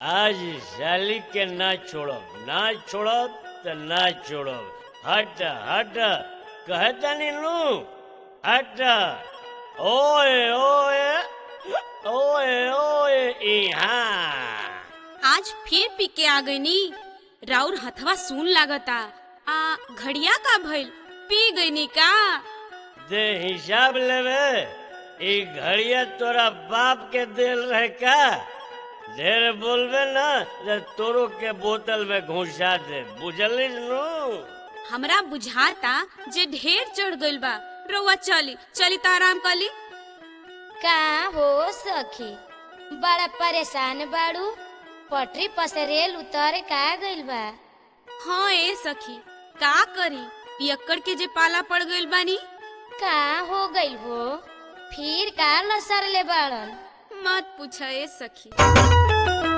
आज साली के ना छोड़ब ना छोड़ब त ना छोड़ब हट हट कहता नीनू हट ओए ओए ओए ओए इहाँ आज फिर पी के आ गईनी राउर हथवा सुन लागता आ घड़िया का भइल पी गईनी का दे हिसाब लेवे ई घड़िया तोरा बाप के दिल रहे का ढेर बोलबे ना जे तोरो के बोतल में घुसा दे बुझलिस नु हमरा बुझाता जे ढेर चढ़ गइल बा रउआ चली चली त आराम कली का हो सखी बड़ा परेशान बाड़ू पटरी पर से रेल उतर का गइल बा हाँ ए सखी का करी पियक्कड़ के जे पाला पड़ गइल बानी का हो गइल हो फिर का लसर ले बाड़न मत पूछ ए सखी